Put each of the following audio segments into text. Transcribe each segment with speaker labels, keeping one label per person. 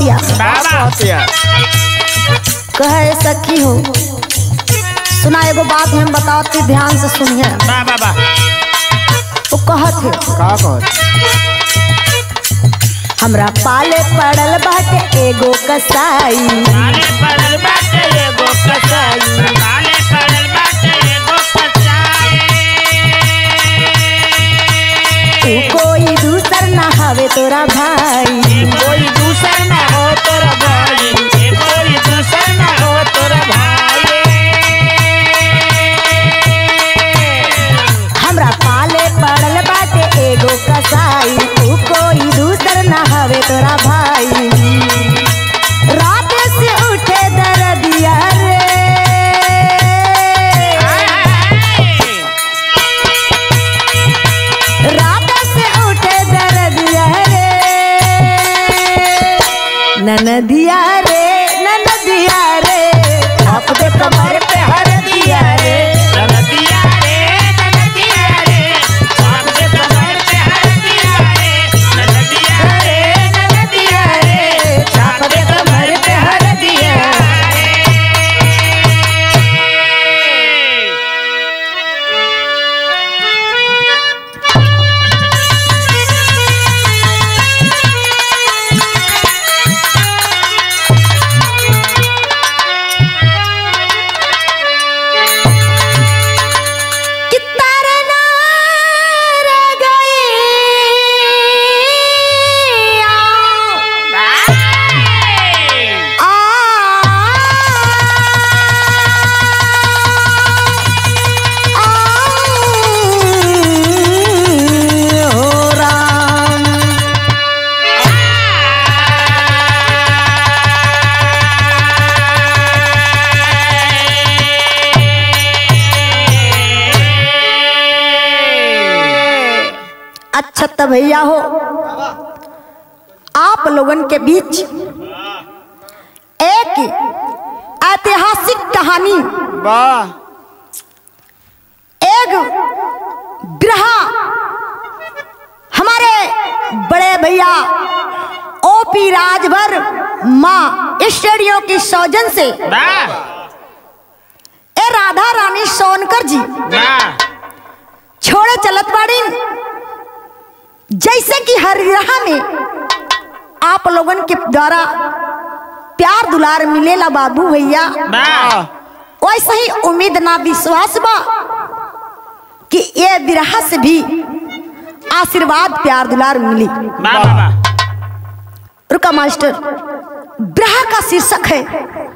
Speaker 1: कहतिया
Speaker 2: बाबा
Speaker 1: कहे सखी हो सुना एगो बात हम बताती ध्यान से सुनिए
Speaker 2: बाबा बा
Speaker 1: वो कहत है
Speaker 3: का कहत
Speaker 1: हमरा पाले पड़ल बाटे एगो कसाई
Speaker 2: काले पड़ल बाटे एगो कसाई काले पड़ल बाटे एगो कसाई
Speaker 1: तू कोई दूसर ना हवे तोरा भाई
Speaker 2: कोई दूसर ना हो तोरा भाई ए कोई दूसर ना हो तोरा भाई
Speaker 1: हमरा पाले पड़ल बाटे एगो कसाई तू कोई दूसर ना हवे तोरा भाई रात से उठे दरदिया रे रात से उठे दरदिया रे ननदिया रे ननदिया रे आप दे कमर पे हर दिया रे
Speaker 2: नदिया रे नदिया रे आप के कमर पे हर दिया रे नदिया रे नदिया रे
Speaker 1: आप दे कमर पे हर दिया कि तरना रह गई आ हो राम अच्छा तो भैया हो आप लोगन के बीच एक ऐतिहासिक कहानी
Speaker 3: वाह
Speaker 1: एक बिरहा हमारे बड़े भैया ओपी राजभर माँ स्टूडियो की सौजन से
Speaker 2: बा
Speaker 1: ए राधा रानी सोनकर जी
Speaker 2: बा
Speaker 1: छोड़े चलत बाड़ी जैसे कि हर विरहा में आप लोगन के द्वारा प्यार दुलार मिलेला बाबू भैया
Speaker 2: बा
Speaker 1: वैसे ही उम्मीद ना विश्वास बा कि ये विरहा से भी आशीर्वाद प्यार दुलार मिली
Speaker 2: बा बा
Speaker 1: रुका मास्टर विरहा का शीर्षक है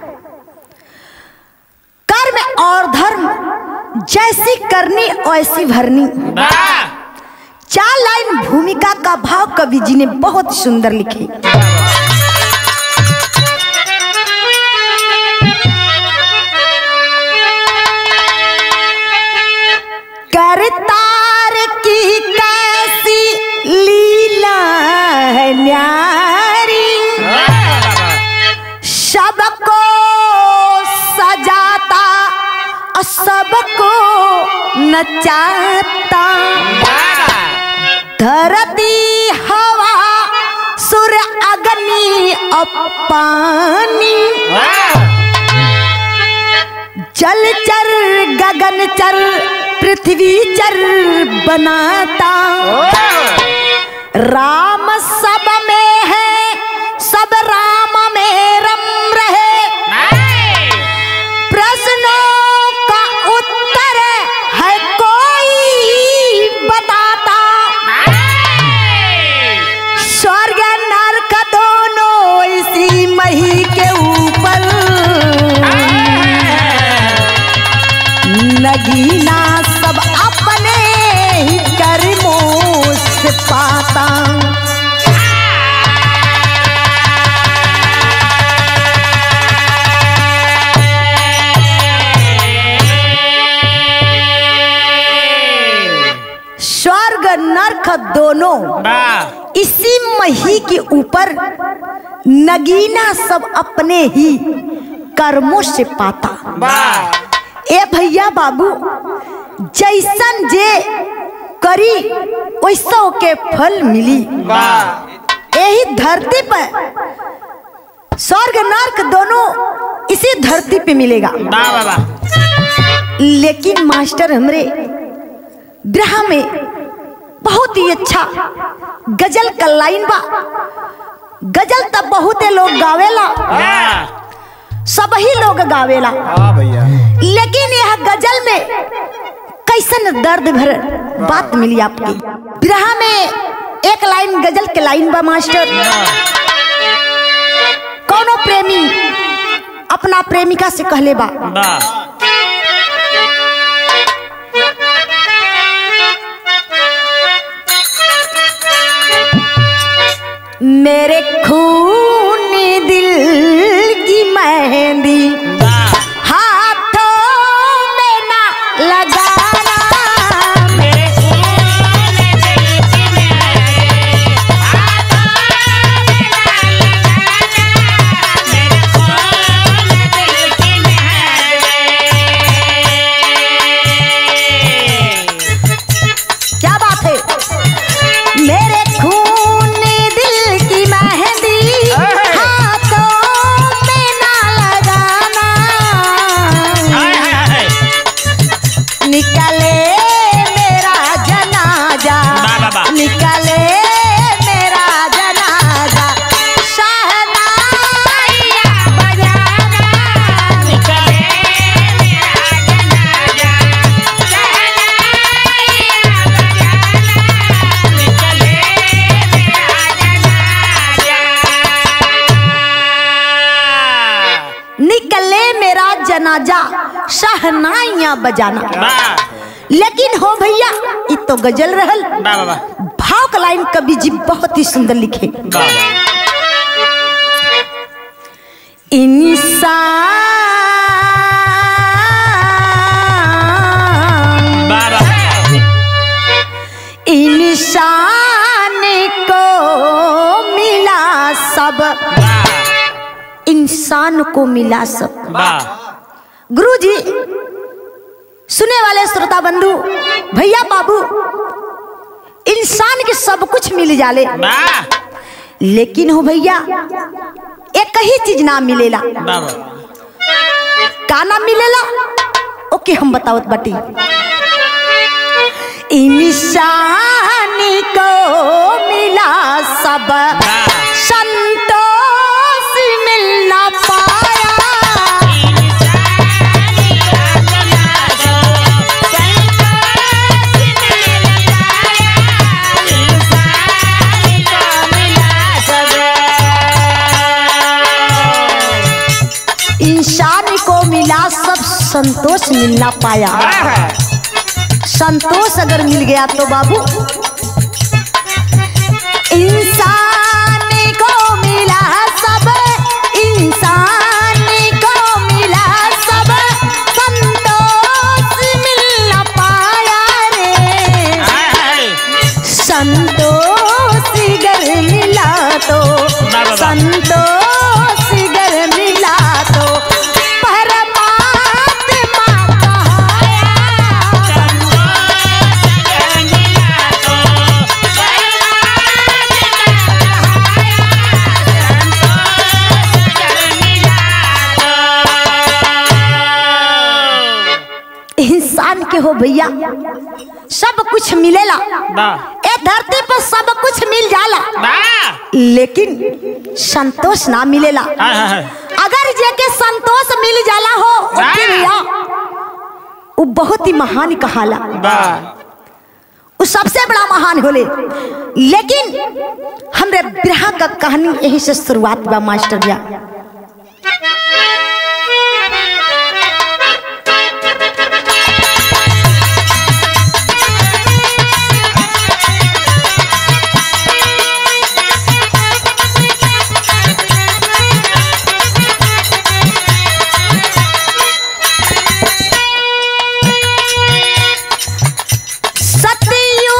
Speaker 1: कर्म और धर्म जैसी करनी वैसी भरनी
Speaker 2: बा
Speaker 1: चार लाइन भूमिका का भाव कवि जी ने बहुत सुंदर लिखी करतार की कैसी लीला है न्यारी सबको सजाता और सबको नचाता धरती हवा सुर अग्नि और पानी जल चर गगन चर पृथ्वी चर बनाता राम सब में है सब राम में रम रहे प्रश्नों का उत्तर है कोई बताता स्वर्ग नरक दोनों इसी मही के ऊपर नगीना सब अपने ही कर्मों से पाता स्वर्ग नरक दोनों
Speaker 2: बा
Speaker 1: इसी मही के ऊपर नगीना सब अपने ही कर्मों से पाता
Speaker 2: बा
Speaker 1: ए भैया बाबू जैसन जे करी वैसो के फल मिली
Speaker 2: बा
Speaker 1: यही धरती पर स्वर्ग नर्क दोनों इसी धरती पे मिलेगा
Speaker 2: वाह वाह वाह
Speaker 1: लेकिन मास्टर हमरे ब्रह में बहुत ही अच्छा गजल का लाइन बा गजल तब बहुत लोग गावेला
Speaker 2: वाह
Speaker 1: सब ही लोग गावेला
Speaker 3: हाँ भैया
Speaker 1: लेकिन यह गजल में कैसन दर्द भर बात मिली आपकी बिरहा में एक लाइन गजल के लाइन बा मास्टर कौनो प्रेमी अपना प्रेमिका से कहले बा
Speaker 2: वाह
Speaker 1: मेरे खून दिल की मेहंदी
Speaker 2: वाह
Speaker 1: हाथों में ना लगाना
Speaker 2: मेरे खून दिल की मेरे हाथों में ना लगाना मेरे खून दिल की मेरे
Speaker 1: क्या बात है मेरे खून दिल की मेहंदी हाथों में ना लगाना
Speaker 2: हाय हाय हाय
Speaker 1: निकले मेरा जनाजा
Speaker 2: वाह, वाह, वाह।
Speaker 1: निकले मेरा जनाजा शहनाइया बजाना
Speaker 2: निकले मेरा जनाजा शहनाइया बजाना निकले मेरा जनाजा
Speaker 1: निकले मेरा जनाजा शहनाइया बजाना
Speaker 2: वाह
Speaker 1: लेकिन हो भैया ये तो गजल रहल
Speaker 2: वाह वाह वाह
Speaker 1: भाव का लाइन कवि जी बहुत ही सुंदर लिखे
Speaker 2: वाह
Speaker 1: इंसान
Speaker 2: वाह वाह
Speaker 1: इंसान को मिला सब
Speaker 2: वाह
Speaker 1: इंसान को मिला सब
Speaker 2: वाह
Speaker 1: गुरु जी सुने वाले श्रोता बंधु भैया बाबू इंसान के सब कुछ मिल जाले
Speaker 2: वाह
Speaker 1: लेकिन हो भैया एक ही चीज ना मिलेला
Speaker 2: वाह
Speaker 1: का ना मिलेला ओके हम बतावत बाटी इंसान को मिला सब संतोष मिल ना पाया इंसान को मिला सब संतोष मिल ना पाया संतोष अगर मिल गया तो बाबू इंसान को मिला सब इंसान को मिला सब संतोष मिल ना पाया रे संतोष गर मिला तो
Speaker 2: वाह, वाह।
Speaker 1: संतोष गर मिला तो परमात्मा कहाया इंसान के हो भैया सब कुछ मिलेला ए धरती पर सब कुछ मिल जाला लेकिन संतोष ना मिलेला अगर जेके संतोष मिल जाला हो ओके भैया वो बहुत ही महान कहाला वो सबसे बड़ा महान होले लेकिन हमरे बिरहा का कहानी यही से शुरुआत बा मास्टर भैया सतियू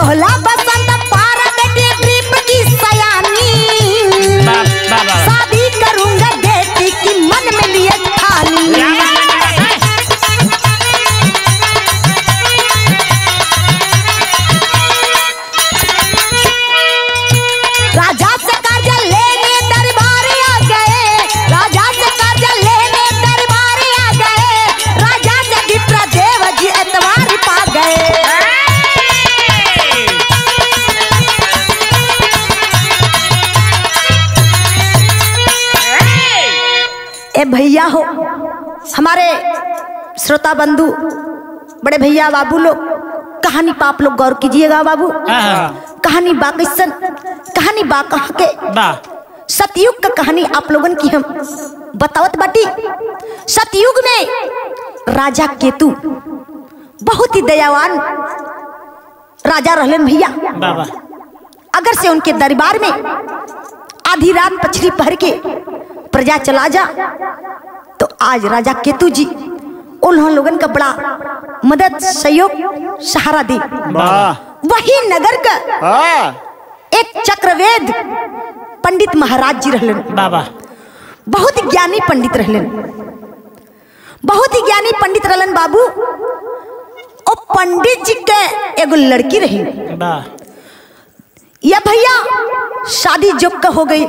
Speaker 1: सोहला बसंत पार बेटी ट्रिप की सयानी
Speaker 2: बा बा बा
Speaker 1: शादी करूंगा बेटी की मन में लिए ठानी राजा से कर्जा लेने दरबार आ गए राजा से कर्जा लेने दरबार आ गए राजा से विप्र देव जी एतवार पा गए ए भैया हो हमारे श्रोता बंधु बड़े भैया बाबू लोग कहानी पर आप लोग गौर कीजिएगा बाबू
Speaker 2: हाँ।
Speaker 1: कहानी बा कैसन कहानी बा कहाँ के
Speaker 2: बा
Speaker 1: सतयुग का कहानी आप लोगन की हम बतावत बाटी सतयुग में राजा केतु बहुत ही दयावान राजा रहलन भैया
Speaker 2: बा बा
Speaker 1: अगर से उनके दरबार में आधी रात पछड़ी पहर के प्रजा चला जा तो आज राजा केतु जी उन्होंने लोगन का बड़ा मदद सहयोग सहारा दी
Speaker 3: वाह
Speaker 1: वही नगर का
Speaker 3: हाँ
Speaker 1: एक चक्रवेद पंडित महाराज जी रहलन
Speaker 2: बा बा
Speaker 1: बहुत ही ज्ञानी पंडित रहलन बहुत ही ज्ञानी पंडित रहलन बाबू ओ पंडित जी के एगो लड़की रही
Speaker 2: बा
Speaker 1: या भैया शादी जोग का हो गई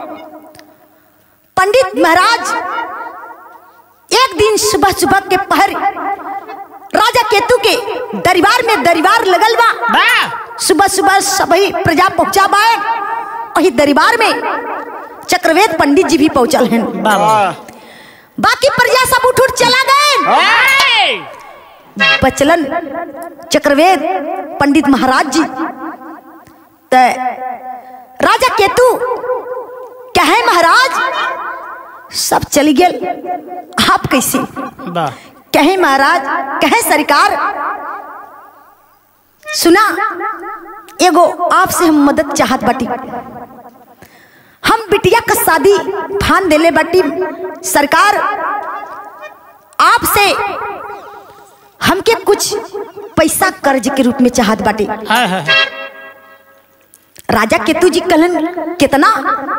Speaker 1: पंडित महाराज एक दिन सुबह सुबह के पहर राजा केतु के दरबार में दरबार लगल बा
Speaker 2: बा
Speaker 1: सुबह सुबह सभी प्रजा पहुंचा बाए वही दरबार में चक्रवेद पंडित जी भी पहुंचल हैं
Speaker 2: बा बा
Speaker 1: बाकी प्रजा सब उठ उठ चला गए बचलन चक्रवेद पंडित महाराज जी त राजा केतु कहे महाराज सब चली गेल आप कैसे
Speaker 2: बा
Speaker 1: कहे महाराज कहे सरकार सुना एगो आपसे हम मदद चाहत बाटी हम बिटिया का शादी फान देले बाटी सरकार आपसे हमके कुछ पैसा कर्ज के रूप में चाहत बाटी
Speaker 2: हाय हाय
Speaker 1: राजा केतु जी कहलन कितना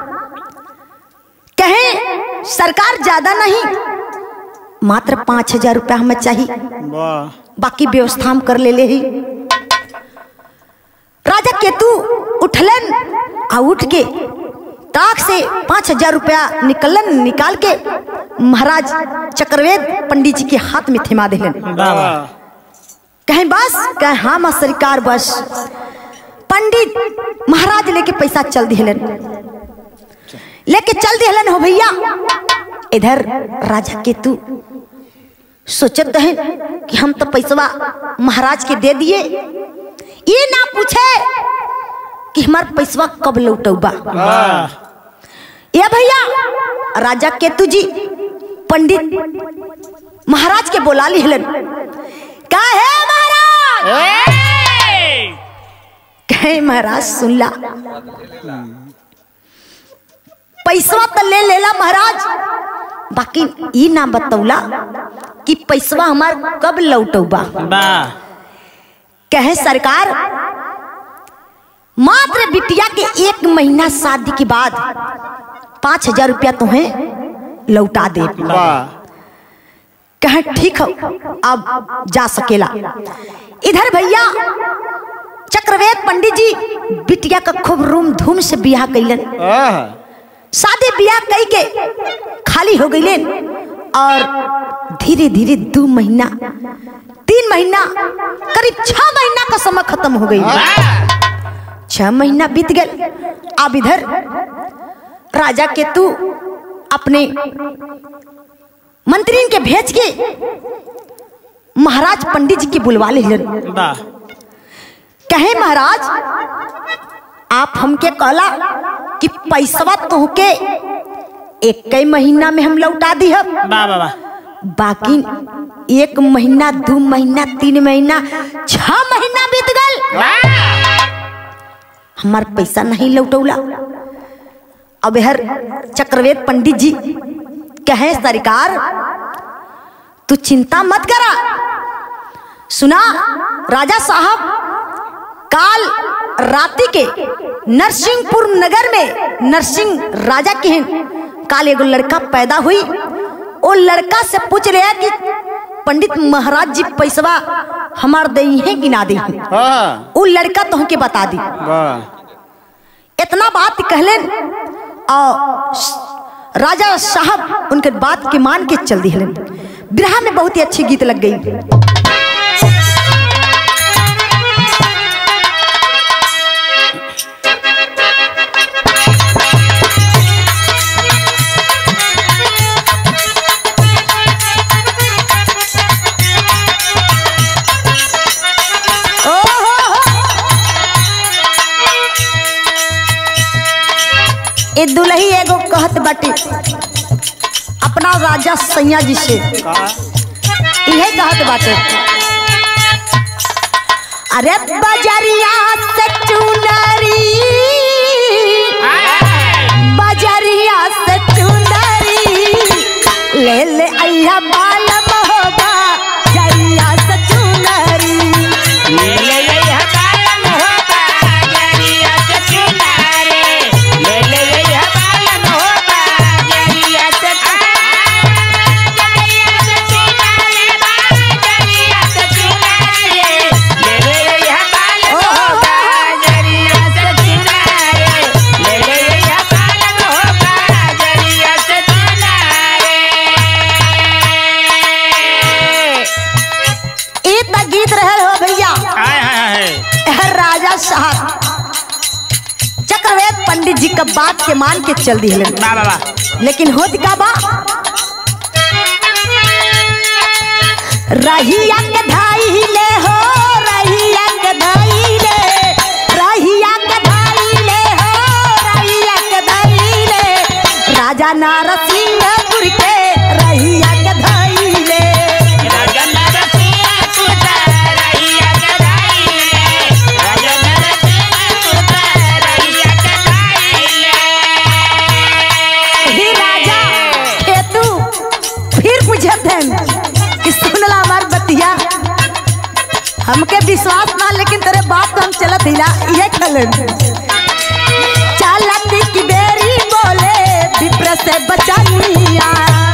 Speaker 1: कहे सरकार ज्यादा नहीं मात्र पांच हजार रुपया हमें चाहिए
Speaker 3: वाह
Speaker 1: बाकी व्यवस्था हम कर ले ले ही राजा केतु उठलन आ उठ के ताक से पांच हजार रुपया निकलन निकाल के महाराज चक्रवेद पंडित जी के हाथ में थमा दिलन
Speaker 2: बा बा
Speaker 1: कहीं बस कहे हाँ माँ सरकार बस पंडित महाराज लेके पैसा चल दिहलन लेके चल दिहलन हो भैया इधर राजा केतु सोचत है कि हम तो पैसवा महाराज के दे दिए ये ना पूछे कि हमार पैसवा कब लौटौबा
Speaker 2: वाह
Speaker 1: ये भैया राजा केतु जी पंडित महाराज के बोला लिहलन का है महाराज कहे महाराज सुन ला पैसवा तो ले लेला महाराज बाकी ई ना बतौला कि पैसवा हमार कब लौटौबा
Speaker 2: बा
Speaker 1: कहे सरकार मात्र बिटिया के एक महीना शादी के बाद पाँच हजार रुपया तुम्हें लौटा दे
Speaker 3: वाह
Speaker 1: कहे ठीक हो अब जा सकेला इधर भैया चक्रवेद पंडित जी बिटिया का खूब रूम धूम से बियाह कैलन
Speaker 3: आह,
Speaker 1: शादी बियाह कई के खाली हो गई और धीरे धीरे दो महीना तीन महीना करीब छह महीना का समय खत्म हो गई छह महीना बीत गए अब इधर राजा केतु अपने मंत्री के भेज के महाराज पंडित जी के बुलवा लेलन
Speaker 2: बा
Speaker 1: कहे महाराज आप हमके कहला कि पैसवा तोहके एक कई महीना में हम लौटा दी हम
Speaker 2: बा बा बा
Speaker 1: बाकी एक महीना दो महीना तीन महीना छह महीना बीत गल हमार पैसा नहीं लौटौला अब हर चक्रवेद पंडित जी कहे सरकार तू चिंता मत करा सुना राजा साहब काल राति के नरसिंहपुर नगर में नरसिंह राजा के हैं काल एगो लड़का पैदा हुई वो लड़का से पूछ रहे हैं कि पंडित महाराज जी पैसवा हमार दई है कि ना दई है
Speaker 2: हाँ
Speaker 1: वो लड़का तो हमके बता दी
Speaker 2: वाह
Speaker 1: इतना बात कहलन और स- राजा साहब उनके बात के मान के चल दिहलन बिरहा में बहुत ही अच्छी गीत लग गई ओहो ए दुलही एगो कहत बाटे अपना राजा सैया जी से
Speaker 2: का
Speaker 1: इहे कहत बाटे अरे बजरिया से चुनरी बजरिया से चुनरी ले ले अइहा बाल मोहबा जरिया से चुनरी
Speaker 2: ले ले हबालन होबा जरिया से चुनारे ले ले हबालन होबा जरिया से जरिया से चुनारे बा जरिया से चुनारे ले ले हबालन होबा जरिया से चुनारे ले ले हबालन होबा जरिया से चुनारे
Speaker 1: ई त गीत रहल हो भैया
Speaker 2: हाय हाय हाय
Speaker 1: एह राजा साहब चक्रवेद पंडित जी का बात के मान के चल दिहले
Speaker 2: वाह वाह वाह
Speaker 1: लेकिन होत का बा रहिया के धाइले हो रहिया के धाइले रहिया के धाइले हो रहिया के धाइले राजा नारसिंहपुर के रहिया के धाइले ही राजा हे तू फिर पूछत हन कि सुनला हमार बतिया हमके विश्वास ना लेकिन तेरे बात तो हम चलत हिला ये खलन चलत की बेरी बोले विप्र से बचानिया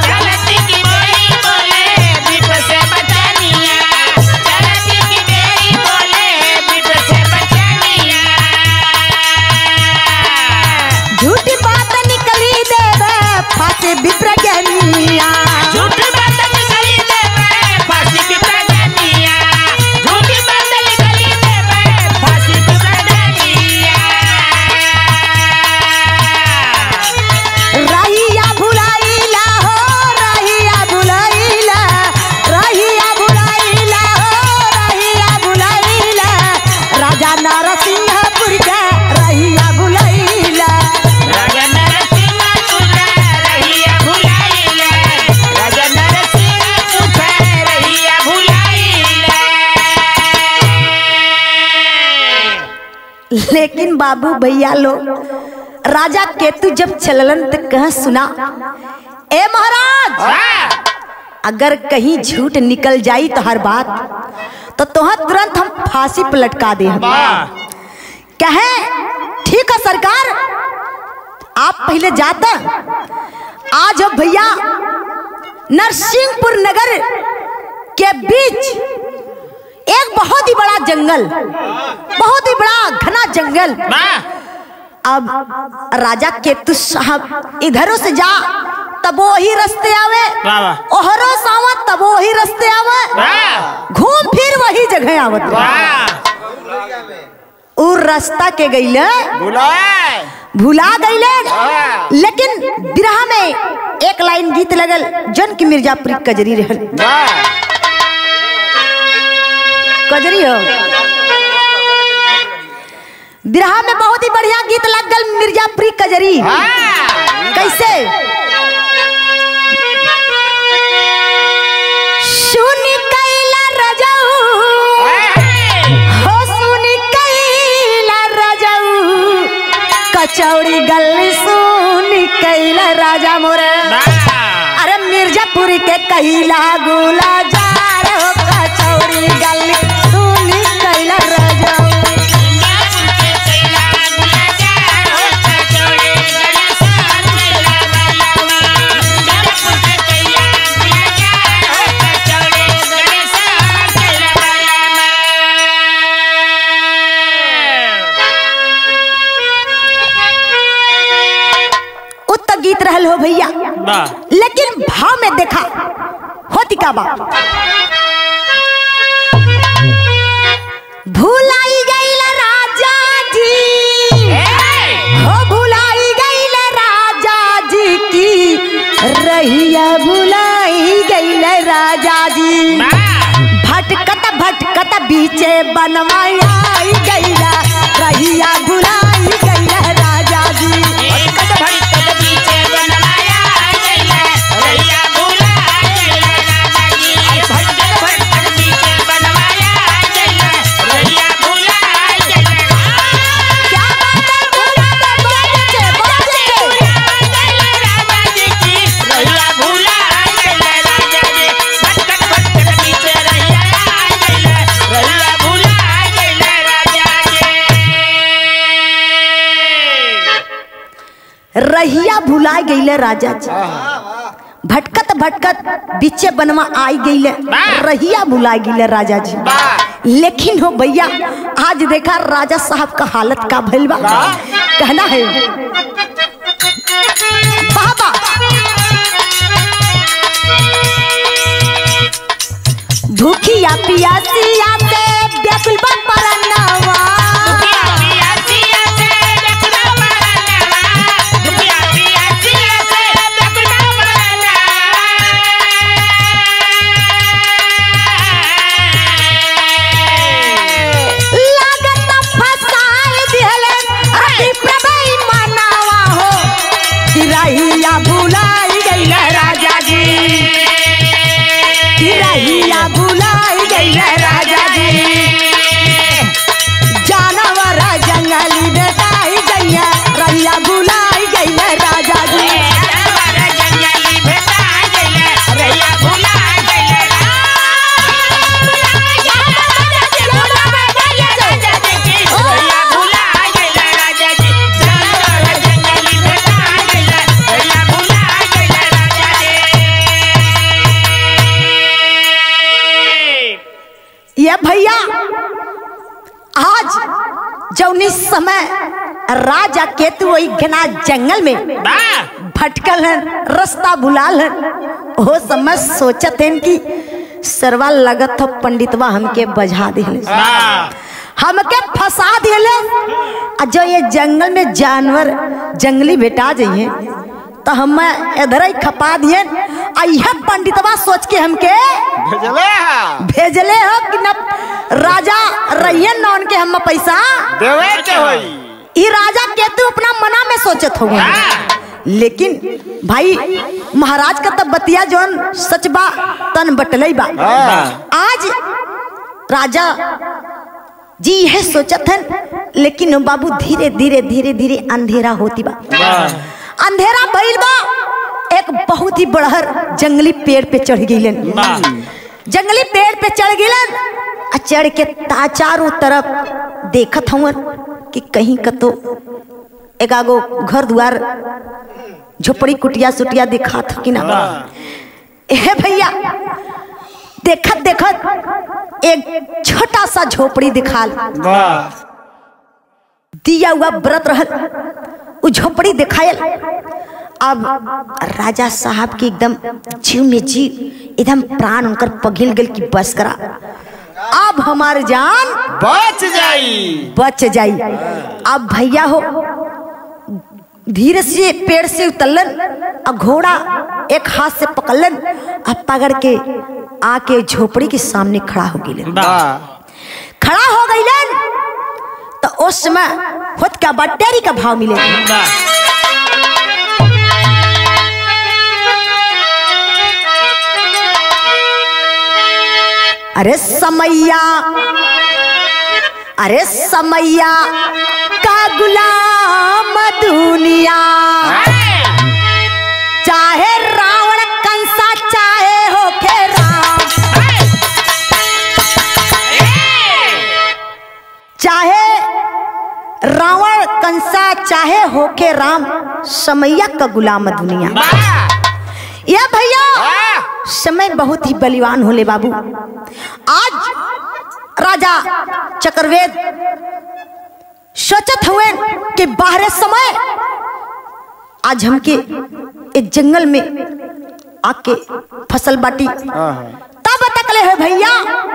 Speaker 1: झूठी बात निकली देवे फांसी विप्र ज्ञानिया रहिया भुलाइला हो रहिया भुलाइला रहिया भुलाइला हो रहिया भुलाइला राजा नरसिंहपुर के रहिया भुलाइला लेकिन बाबू भैया लोग राजा केतु जब चललन तो कह सुना ए महाराज अगर कहीं झूठ निकल जाई तो हर बात तो तोहर तुरंत हम फांसी पर लटका दे कहे ठीक है सरकार आप पहले जाता आज अब भैया नरसिंहपुर नगर के बीच एक बहुत ही बड़ा जंगल बहुत ही बड़ा घना जंगल अब राजा केतु साहब इधरों से जा तब वही रास्ते आवे
Speaker 2: वाह, वाह।
Speaker 1: ओहरो सावा तब वही रास्ते आवे घूम फिर वही जगह आवत उ रास्ता के गईले भुला गईले लेकिन बिरहा में एक लाइन गीत लगल जन की मिर्जापुरी कजरी रहल कजरी हो बिरहा में बहुत ही बढ़िया गीत लग गल मिर्जापुरी कजरी कैसे सुनी कैला रजऊ हो सुनी कैला रजऊ कचौड़ी गली सुनी कैला राजा मोरे अरे मिर्जापुर के कैला गुला जा रे हो कचौड़ी गली सुनी कैला रजऊ हो भैया
Speaker 2: बा
Speaker 1: लेकिन भाव में देखा होती का बात भूलाई गईल राजा जी हो भुलाई गईल राजा जी की रहिया भुलाई गईल राजा जी भटकत भटकत बीचे बनवाया गैला रहिया भुलाई गैला राजा जी
Speaker 2: भटकत भटकत पीछे बनवाया गैला रैया भूला गैला राजा जी भटकत भटकत पीछे बनवाया गैला रैया भूला गैला
Speaker 1: क्या बात है भूला दे बाजे से बाजे से
Speaker 2: राजा जी की रैया भूला गैला राजा जी भटकत भटकत पीछे रैया गैला रैया भूला गैला राजा जी
Speaker 1: रहिया भुला गईले राजा जी भटकत भटकत बीचे बनवा आई गईले रहिया भुला गईले राजा जी लेकिन हो भैया आज देखा राजा साहब का हालत का भइल बा कहना है बाबा भूखिया पियासिया से व्याकुल बा परनवा
Speaker 2: दुखिया पिया सिया से देखना मरना दुखिया पिया सिया से देखना मरना
Speaker 1: लागत फसाए दिहले अति प्रभई मनावा हो गिरहिया भुलाई गईले राजा जी गिरहिया भुलाई गईले राजा जी जानवर जंगली बेटाई गईया रहिया भुलाई गईले राजा जी
Speaker 2: जानवर जंगली भेटा गइले रैया भुला गइले रैया भुला गइले राजा जी जानवर जंगली भेटा गइले रैया भुला गइले राजा जी
Speaker 1: ये भैया आज जौनी समय राजा केतु वही घना जंगल में
Speaker 2: बा
Speaker 1: भटकल हन रास्ता भुलाल हन हो समय सोचत हन कि सरवा लगत हो पंडितवा हमके बजा दिले
Speaker 2: बा
Speaker 1: हमके फंसा दिले आ जो ये जंगल में जानवर जंगली बेटा जाइए तो हम इधर ही खपा दिए आ यह पंडितवा सोच के हमके
Speaker 3: भेजले हा
Speaker 1: भेजले हो कि न राजा रहिए नौन के हम पैसा
Speaker 3: देवे के होई
Speaker 1: ई राजा केतु अपना मना में सोचत हो लेकिन भाई महाराज का तब बतिया जौन सच बा तन बटलई बा आज राजा जी यह सोचत हन लेकिन बाबू धीरे धीरे धीरे धीरे अंधेरा होती बा अंधेरा भइल बा एक बहुत ही बड़हर जंगली पेड़ पे चढ़ गईलन जंगली पेड़ पे चढ़ गईलन आ चढ़ के ता चारों तरफ देखत हवन कि कहीं कतो एकागो घर द्वार झोपड़ी कुटिया सुटिया दिखात हो कि ना ए भैया देखत देखत एक छोटा सा झोपड़ी दिखाल दिया हुआ व्रत रहल उ झोपड़ी दिखायल अब राजा साहब के एकदम जीव में जीव एकदम प्राण उनकर पघिल गल की बस करा अब हमार जान
Speaker 3: बच जाई
Speaker 1: बच जाई अब भैया हो धीरे से पेड़ से उतरलन और घोड़ा एक हाथ से पकड़लन और पकड़ के आके झोपड़ी के सामने खड़ा हो गई खड़ा हो गईलन तो उस समय खुद का बटेरी का भाव मिले अरे समैया अरे समैया का गुलाम दुनिया चाहे रावण कंसा चाहे होके राम चाहे रावण कंसा चाहे होके राम समैया का गुलाम दुनिया ये भैया समय बहुत ही बलिवान होले बाबू आज राजा चक्रवेद सोचत हुए कि बाहरे समय आज हमके इस जंगल में आके फसल बाटी
Speaker 3: हाँ हाँ
Speaker 1: तब तकले है भैया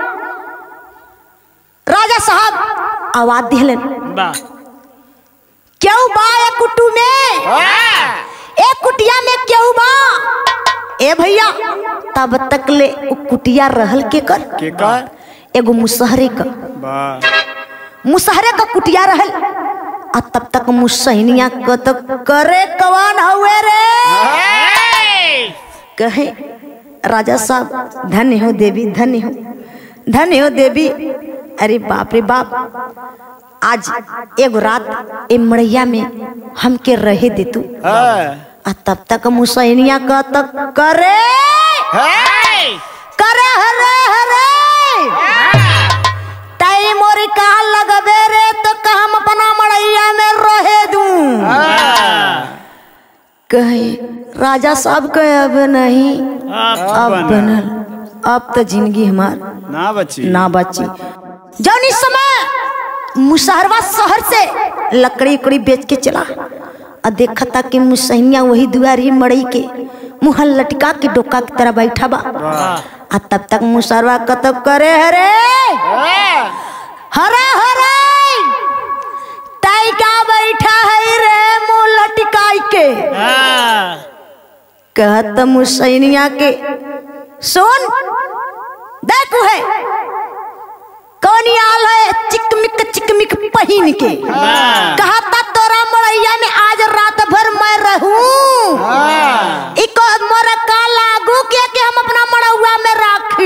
Speaker 1: राजा साहब आवाज दिहलन
Speaker 2: वाह
Speaker 1: क्यों बा ए कुटू में ए कुटिया में क्यों बा ए भैया तब तक ले उ कुटिया रहल के कर
Speaker 3: के का
Speaker 1: एगो मुसहरे का
Speaker 3: वाह
Speaker 1: मुसहरे का कुटिया रहल आ तब तक मुसहनिया क तो करे कवन हुए रे कहे राजा साहब धन्य हो देवी धन्य हो धन्य हो देवी अरे बाप रे बाप आज एगो रात ए मड़ैया में हमके रहे दे तू
Speaker 3: हाँ
Speaker 1: आ तब तक मुसैनिया का तक करे करे हरे हरे टाइम और कहा लगबे रे तो का हम अपना मड़ैया में रहे दूं कहे राजा साहब कहे अब नहीं अब बनल अब तो जिंदगी हमार
Speaker 3: ना बची
Speaker 1: ना बची जौन इस समय मुसहरवा शहर से लकड़ी उकड़ी बेच के चला और देखा था कि मुसहनिया वही दुआरी मड़ई के मुँह लटका के डोका की तरह बैठा बा आ तब तक मुसहरवा कतब करे हरे हरे हरे ताई का बैठा है रे मुँह लटकाई के कहत मुसैनिया के सुन देखू है कौन आल है चिकमिक चिकमिक पहिन के कहा था तोरा मड़ैया में आज रात भर मैं रहूं इको मोरा का लागू के के हम अपना मड़ौआ में राखी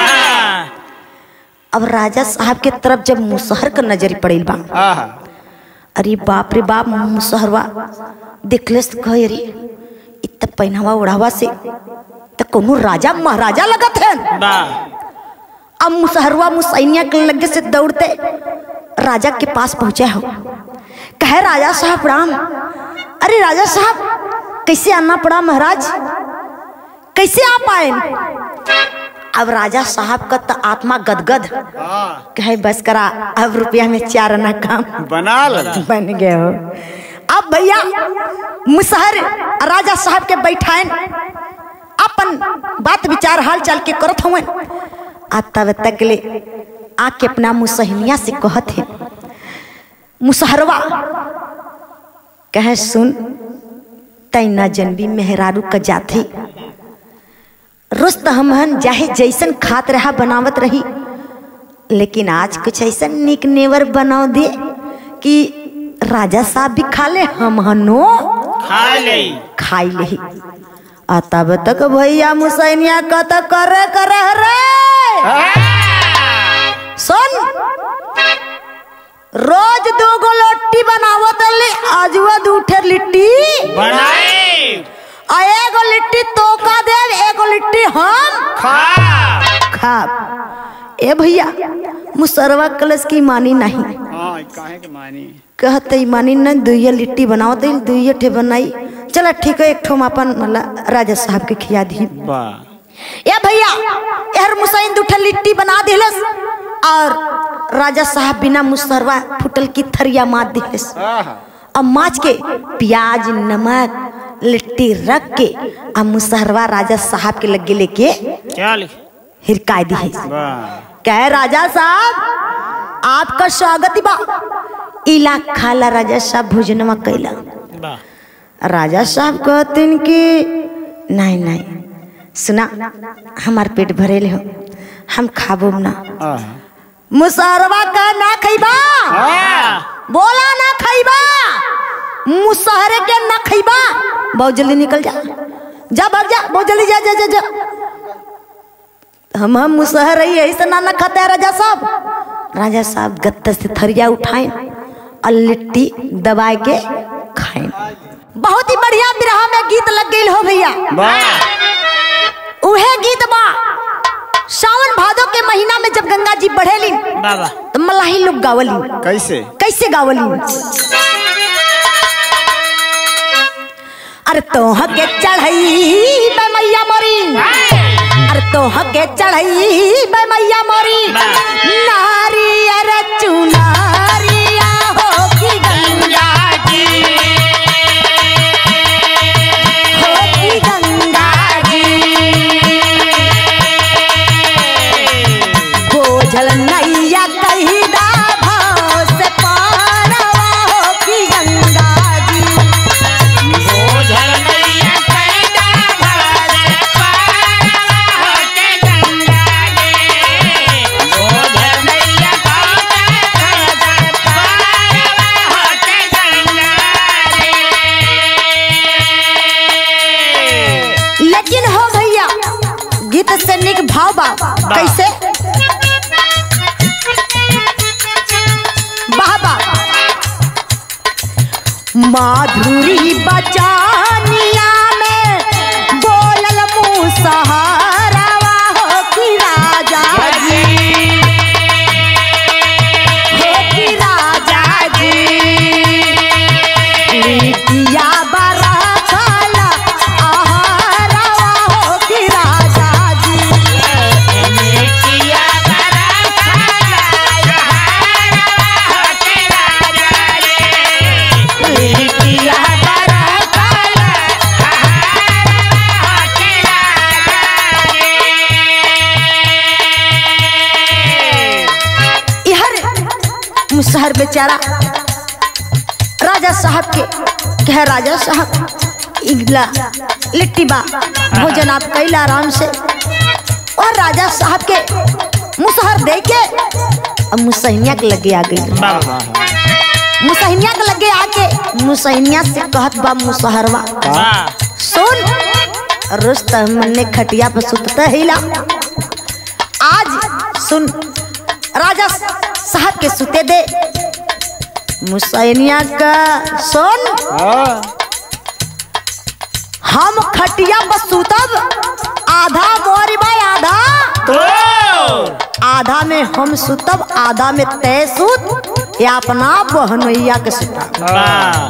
Speaker 1: अब राजा साहब के तरफ जब मुसहर का नजर पड़ेल बा
Speaker 3: हाँ
Speaker 1: अरे बाप रे बाप मुसहरवा देखले से कहे रे इत पहनावा ओढ़ावा से तो कोनो राजा महाराजा लगत है अब मुसहरवा मुसैनिया के लगे से दौड़ते राजा के पास पहुंचे हो कहे राजा साहब राम अरे राजा साहब कैसे आना पड़ा महाराज कैसे आ पाए अब राजा साहब का तो आत्मा गदगद
Speaker 3: हाँ
Speaker 1: कहे बस करा अब रुपया में चार आना काम
Speaker 3: बना लो
Speaker 1: बन गए हो अब भैया मुसहर राजा साहब के बैठाएन अपन बात विचार हाल चाल के करत हुए आ तब तक ले आके अपना मुसहनिया से कहत है मुसहरवा कहे सुन तैना जनबी मेहरारू का जाथी रोज तो हमहन चाहे जैसन खात रहा बनावत रही लेकिन आज कुछ ऐसा निक नेवर बनाओ दे कि राजा साहब भी खा ले हम हनो खाई ले आ तब तक भैया मुसैनिया का तो करे करे रे सुन रोज दो गो लिट्टी बनावत ले आज वो दूठे लिट्टी आ एगो लिट्टी तो का दे एगो लिट्टी हम खा ए भैया मुसरवा कलश की मानी नहीं
Speaker 3: हाँ काहे के मानी
Speaker 1: कहते ही मानी न दुइया लिट्टी बनाओ तो दुइया ठे बनाई चला ठीक है एक ठो हम अपन मतलब राजा साहब के खिया दी
Speaker 3: वाह
Speaker 1: ए भैया यार मुसैन दूठा लिट्टी बना दिलस और राजा साहब बिना मुसरवा फुटल की थरिया मार दिलस
Speaker 3: हाँ
Speaker 1: अब माछ के प्याज नमक लिट्टी रख के अब मुसहरवा राजा साहब के लगे लेके हिरकाय दी
Speaker 3: वाह
Speaker 1: कह राजा साहब आपका स्वागत बा इला खाला राजा साहब भोजनवा कैला राजा साहब कहतिन कि नहीं नहीं सुना हमार पेट भरेल हो हम खाबो ना
Speaker 3: हाँ
Speaker 1: मुसहरवा का ना खैबा बोला ना खैबा मुसहरे के ना खैबा बहुत जल्दी निकल जा जा भाग जा बहुत जल्दी जा जा जा जा हम हम मुसहर रही ऐसे ना ना खाते हैं राजा साहब राजा साहब गत्ते से थरिया उठाए और लिट्टी दबाए के खाए बहुत ही बढ़िया बिरहा में गीत लग गई हो भैया
Speaker 3: वाह
Speaker 1: उहे गीत बा सावन भादो के महीना में जब गंगा जी बढ़ेली तो मलाही लोग गावली
Speaker 3: कैसे
Speaker 1: कैसे गावली अरे तोह के चढ़ई बे मैया मोरी अरे तोह के चढ़ई बे मैया मोरी नारी अरे चुनारिया हो की गंगा हो की माधुरी बचानिया में बोलल मुसहरवा हो कि राजा जी हो कि राजा जी लिटिया बरखल आहरवा हो कि राजा जी लिटिया बरखल इहर मुसहर बेचारा राजा साहब के कह राजा साहब इगला लिट्टी बा भोजन आप कैला आराम से और राजा साहब के मुसहर दे के अब मुसहनिया के लगे आ गई मुसहनिया के लगे आके मुसहनिया से कहत बा मुसहरवा सुन रुस्तम ने खटिया पर सुतता हिला आज सुन राजा साहब के सुते दे मुसैनिया का सुन हम खटिया पर सुतब आधा मोरी भाई आधा आधा में हम सुतब आधा में तय सुत या अपना बहनैया के सुता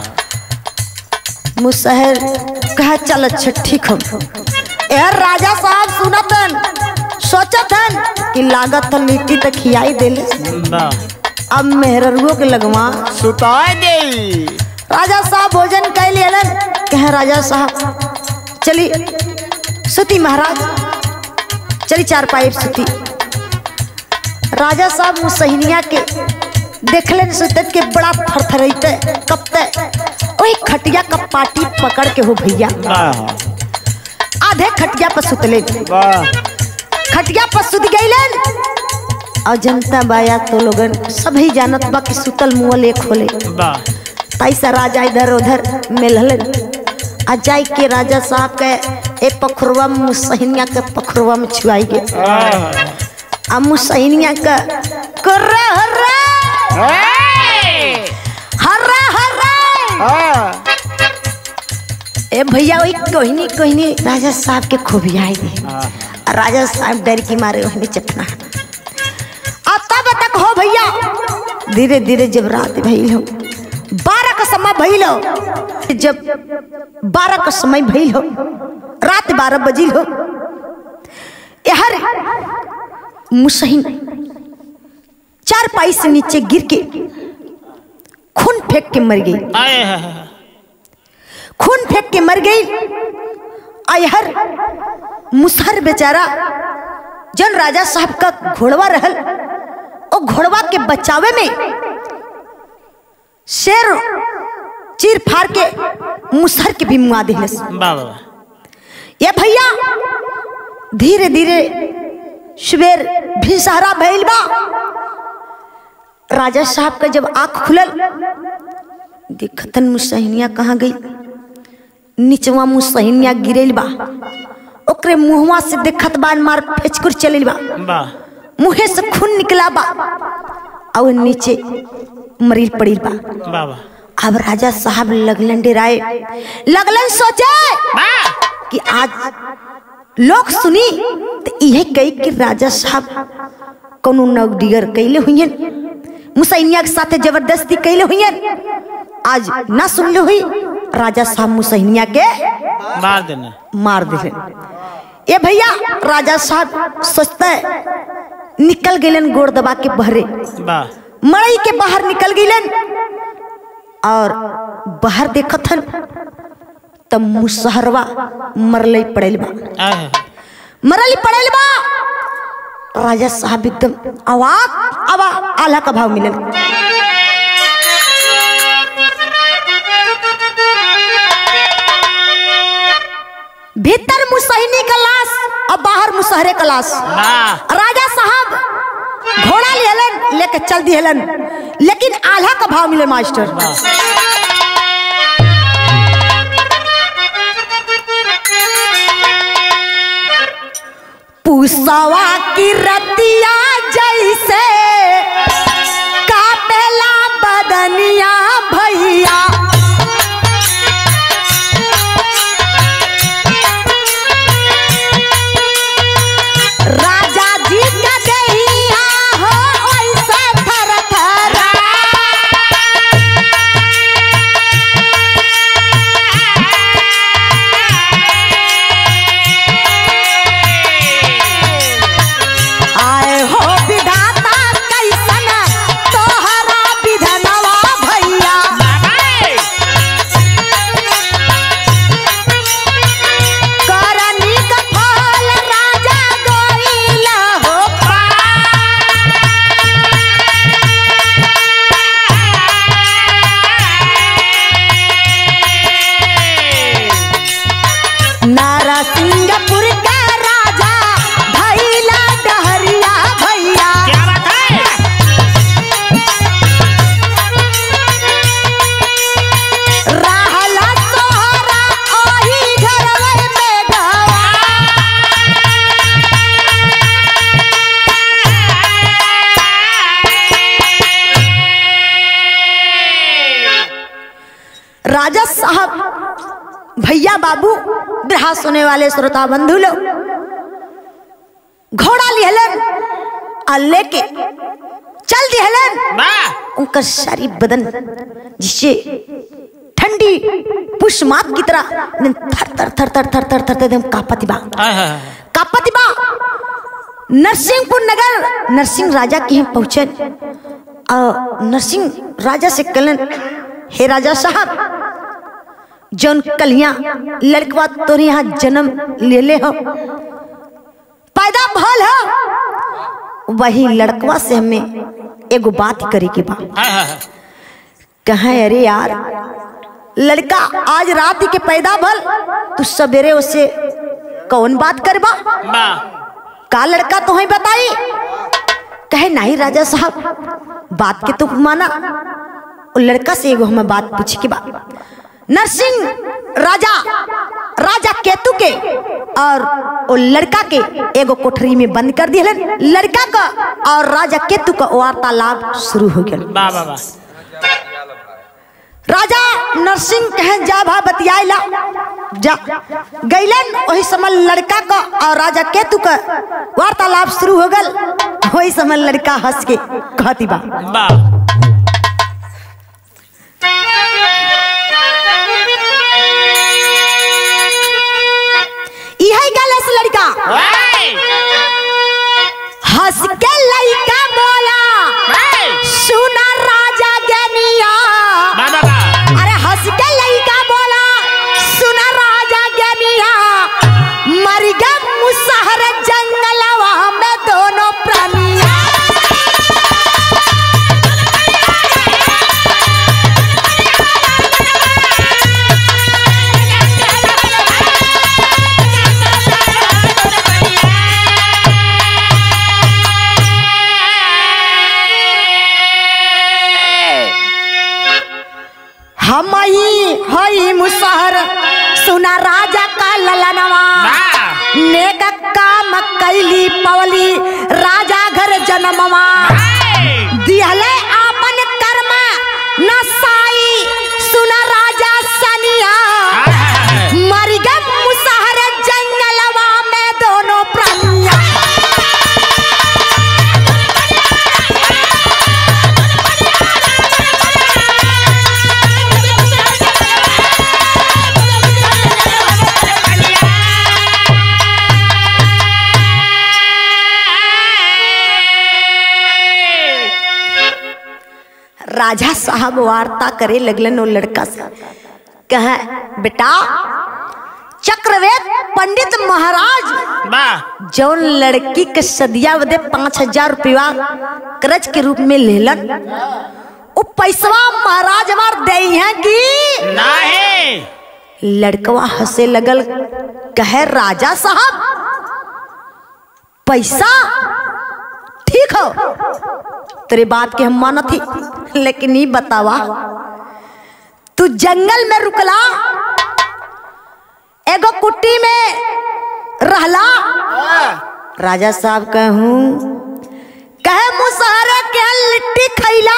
Speaker 1: मुसहर कहा चल अच्छा ठीक हम यार राजा साहब सुनतन सोचतन कि लागत तो लिट्टी तक खियाई देले अब मेहररुओ के लगवा
Speaker 3: सुता दे
Speaker 1: राजा साहब भोजन कर लेलन कहे राजा साहब चली सुती महाराज चली चार पाइप सुती राजा साहब मुसहनिया के देखलन सुतत के बड़ा थरथरैते कपते ओही खटिया का पाटी पकड़ के हो भैया आधे खटिया पर सुतले
Speaker 3: वाह
Speaker 1: खटिया पर सुत गईलन और जनता बाया तो लोगन सभी जानत बा कि सुतल मुँह एक होले तैसा राजा इधर उधर मिललन आ जाई के राजा साहब के ए पखरुआ में मुसहनिया के पखरुआ में छुआई गए आ मुसहनिया का कर्रा हर्रा हर्रा हर्रा ए भैया वही कोहिनी कोहिनी राजा साहब के खूब आई गए राजा साहब डर के मारे वही चटना अब तब तक हो भैया धीरे धीरे जब रात भइल हो बारह का समय भइल हो जब बारह का समय भइल हो रात बारह बजिल हो यार मुसहिन चार पाई से नीचे गिर के खून फेंक के मर गई खून फेंक के मर गई अयहर मुसहर बेचारा जन राजा साहब का घोड़वा रहल ओ घोड़वा के बचावे में शेर चीर फाड़ के मुसहर के भी मुआ दिलस ये भैया धीरे धीरे सुबेर भी सहारा भइल बा राजा साहब का जब आंख खुलल देखतन मुसहनिया कहाँ गई निचवा मुसहनिया गिरल बा ओकरे मुहवा से देखत बान मार फेचकुर चलिल बा मुहे से खून निकला बा और नीचे मरील पड़िल बा अब राजा साहब लगलन डेराए लगलन सोचे कि आज लोग सुनी तो यह कही कि राजा साहब कोनो नवडिगर कैले हुई मुसैनिया के साथे जबरदस्ती कैले हुई आज ना सुनले हुई राजा साहब मुसैनिया के
Speaker 2: मार देना
Speaker 1: मार दिले ये भैया राजा साहब सोचते निकल गए गोड़ दबा के बहरे
Speaker 2: वाह
Speaker 1: मड़ई के बाहर निकल गईलन और बाहर देखत हन तब मुसहरवा मरले पड़ेल बा
Speaker 2: आए
Speaker 1: मरली पड़ेल बा राजा साहब एकदम आवाज आवा आला का भाव मिलल भीतर मुसहनी का लाश और बाहर मुसहरे का लाश
Speaker 2: वाह
Speaker 1: राजा साहब घोड़ा लेलन लेके चल दिहलन लेकिन आल्हा का भाव मिले मास्टर पुसवा की रतिया जैसे कापेला बदनिया भैया राजा साहब भैया बाबू बिरहा सुने वाले श्रोता बंधु लोग घोड़ा लिहलन और लेके चल दिहलन उनका सारी बदन जिससे ठंडी पुष्मात की तरह एकदम थर थर थर थर थर थर थर एकदम कापति बा कापति बा नरसिंहपुर नगर नरसिंह राजा के यहाँ पहुंचे और नरसिंह राजा से कहलन हे राजा साहब जौन कलिया लड़कवा तोरे यहाँ जन्म ले ले हो पैदा भल हो वही लड़कवा से हमें एगो बात करे के बा कहे अरे यार लड़का आज रात के पैदा भल तू सवेरे उसे कौन बात करबा का लड़का तुम्हें बताई कहे नहीं राजा साहब बात के तो माना वो लड़का से एगो हमें बात पूछे के बा नरसिंह राजा राजा केतु के और वो लड़का के एगो कोठरी में बंद कर दिए लड़का का और राजा केतु का वार्तालाप शुरू हो गया राजा नरसिंह कहे जा भा बतियाला जा गैलन वही समय लड़का का और राजा केतु का वार्तालाप शुरू हो गल वही समय लड़का हंस के कहती बा यही गल है से लड़का हंस के लड़का बोला सुना राजा गनिया अरे हंस के लड़का बोला सुना राजा गनिया मर गया मुसहर जंगलवा में दोनों प्राणिया हम ही हई मुसहर सुना राजा का ललनवा नेक काम कैली पवली राजा घर जन्मवा दिहले आपन कर्म नसाई सुना राजा सनिया मर गए मुसहर जंगलवा में दोनों प्राणिया राजा साहब वार्ता करे लगलन वो लड़का से कहे बेटा चक्रवेद पंडित महाराज जौन लड़की के सदिया बदे पाँच हजार रुपया कर्ज के रूप में लेलन वो पैसवा महाराज हमार दे हैं कि लड़कवा हंसे लगल कहे राजा साहब पैसा ठीक हो तेरे बात के हम मानत थी लेकिन ये बतावा तू जंगल में रुकला एगो कुट्टी में रहला राजा साहब कहूँ कहे मुसहरा के लिट्टी खैला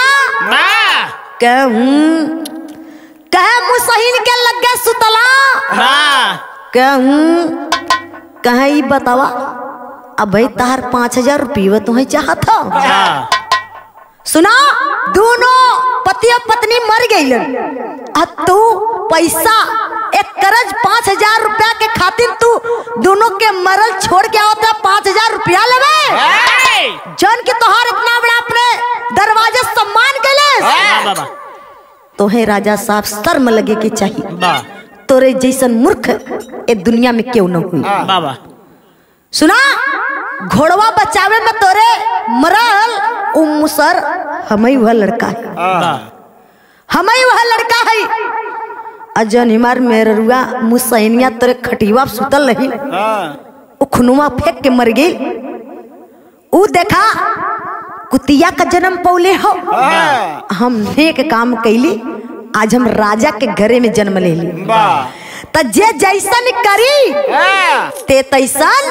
Speaker 1: कहूँ कहे मुसहिन के लगे सुतला कहूँ कहे ई बतावा अब भाई तार पाँच हजार रुपये तुम्हें चाहत हो सुना दोनों पति और पत्नी मर गई अब तू पैसा एक कर्ज पाँच हजार रुपया के खातिर तू दोनों के मरल छोड़ के आवता पाँच हजार रुपया लेवे जन के तोहार इतना बड़ा अपने दरवाजे सम्मान के ले तोहे राजा साहब शर्म लगे के चाहिए तोरे जैसन मूर्ख ए दुनिया में क्यों न हुई सुना घोड़वा बचावे में तोरे मरल उ मुसर हमें वह लड़का है हमें वह लड़का है अजन हिमार मेरुआ मुसैनिया तोरे खटिवा पे सुतल रही उ खुनुआ फेंक के मर गई उ देखा कुतिया का जन्म पौले हो हम नेक काम कैली आज हम राजा के घरे में जन्म ले ली त जे जैसन करी ते तैसन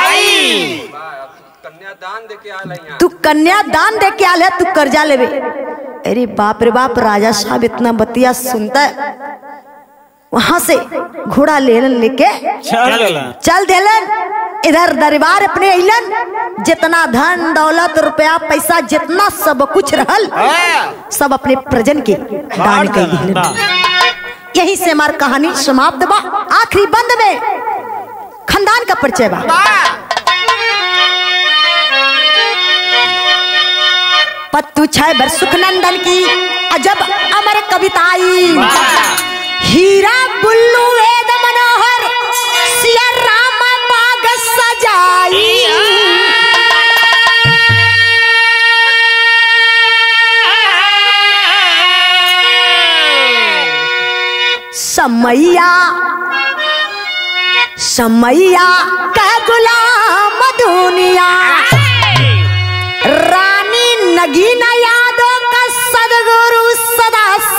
Speaker 4: कन्यादान देके आल है यहाँ
Speaker 1: तू कन्यादान दे के आल है तू कर्जा लेवे अरे बाप रे बाप राजा साहब इतना बतिया सुनता है वहां से घोड़ा लेलन लेके
Speaker 3: चल गला
Speaker 1: चल देलन इधर दरबार अपने अइलन जितना धन दौलत रुपया पैसा जितना सब कुछ रहल सब अपने प्रजन के दान कर दिलन यही से हमार कहानी समाप्त बा आखिरी बंद में खानदान का परिचय बा पत्तू छह बर सुखनंदन की अजब अमर कविताई हीरा बुल्लू वेद मनोहर सिया राम बाग सजाई समैया समैया का गुलाम दुनिया रानी नगीना यादव का सदगुरु सदा